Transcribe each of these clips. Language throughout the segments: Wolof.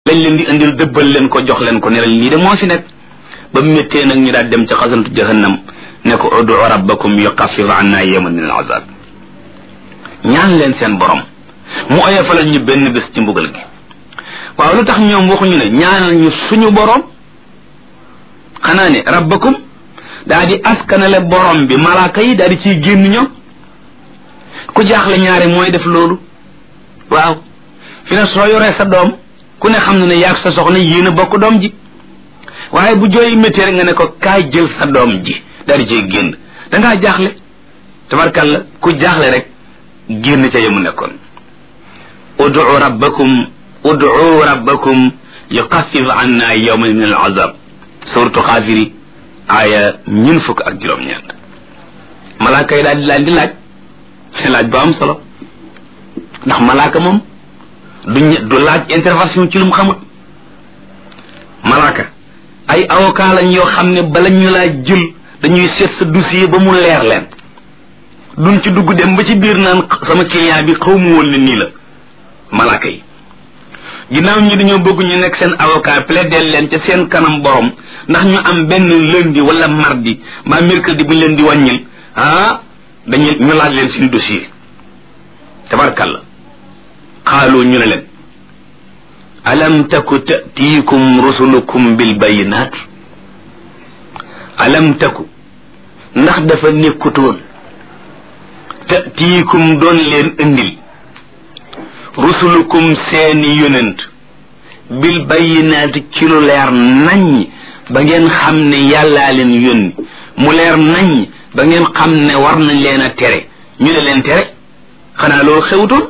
lañ leen di indil dëbbal leen ko jox leen ko ne leen lii de moo fi nekk ba mu méttee nag ñu daal dem ca xasantu jahannam ne ko udu rabbakum yuqaffif anna yawman min al azab ñaan leen seen borom mu oyofalal ñu benn bés ci mbugal gi waaw lu tax ñoom waxuñu ne ñaanal ñu suñu borom xanaa ne rabbakum daa di askanale borom bi malaaka yi daa di ciy génn ñoom ku jaaxle ñaare mooy def loolu waaw fi ne soo yoree sa doom ku ne xam na ne yaag sa soxna yéen a bokk doom ji waaye bu jooy métti rek nga ne ko kaay jël sa doom ji daa di ciy génn dangaa jaaxle tabarkalla ku jaaxle rek génn ca yemu nekkoon udu rabbakum udu rabbakum yuxaffif anna yawman min al azab suratu xaafiri aaya ñun fukk ak juróom-ñeent malaaka yi daal di laaj di laaj seen laaj bu am solo ndax malaaka moom du du laaj intervention ci lu mu xamut malaaka ay avocat lañ yoo xam ne bala ñu laa jël dañuy seet sa dossier ba mu leer leen duñ ci dugg dem ba ci biir naan sama client bi xaw mu woon ne nii la malaaka yi ginnaaw ñi dañoo bëgg ñu nekk seen avocat plaider leen ca seen kanam borom ndax ñu am benn lundi wala mardi mbaa mercredi bu ñu leen di wàññil ah dañu ñu laaj leen seen dossier tabarkalla xaaloo ñu ne leen alam taku tatiikum rusulukum bil bayinaat alam taku ndax dafa nekkutoon tatiikum doon leen indil rusulukum seeni yonent bil bayinaati ci lu leer naññ ba ngeen xam ne yàllaa leen yónni mu leer naññ ba ngeen xam ne war nañ leen a tere ñu ne leen tere xanaa loolu xewutoon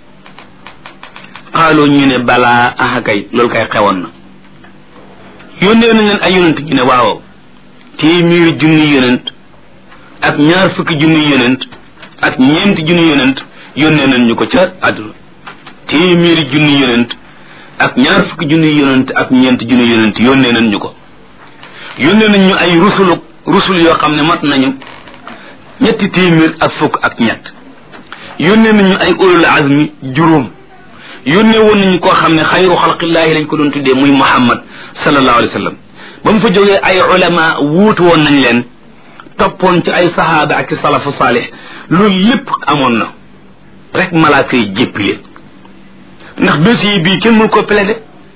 xaaloo ñu ne balaa aha kay loolu kay xewoon na yónnee nañ leen ay yonent ñu ne waaw téeméeri junni yonent ak ñaar fukki junni yonent ak ñeenti junni yonent yónnee nañ ñu ko ca àdduna téeméeri junni yonent ak ñaar fukki junni yonent ak ñeenti junni yonent yónnee nañ ñu ko yónnee nañ ñu ay rusulu rusul yoo xam ne mat nañu ñetti téeméer ak fukk ak ñett yónnee nañu ay ulul azmi juróom yónnee woon nañu koo xam ne xayru xalqillaahi lañ ko doon tuddee muy muhammad sallallahu alayhi wa sallam ba mu fa jógee ay ulama wuutu woon nañ leen toppoon ci ay sahaaba ak salafu saalih loolu lépp amoon na rek malaaka yi jéppi leen ndax dossier bii kenn mënu ko plaider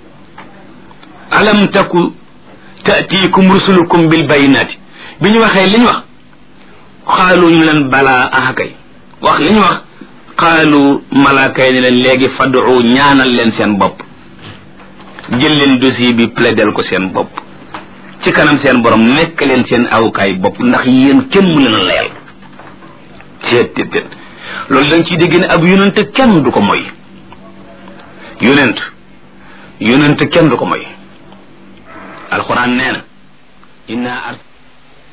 alam taku taatiikum rusulukum bil bayinaati bi ñu waxee li ñu wax xaalu ñu leen balaa ahakay wax li ñu wax xaalu malaaka yi ne leen léegi fadu ñaanal leen seen bopp jël leen dossier bi plaidel ko seen bopp ci kanam seen borom nekk leen seen awukaay bopp ndax yéen kenn mu leen a layal teet teet teet loolu dañ ciy dégg ne ab yonent kenn du ko moy yonent yonent kenn du ko moy alquran nee na inna ars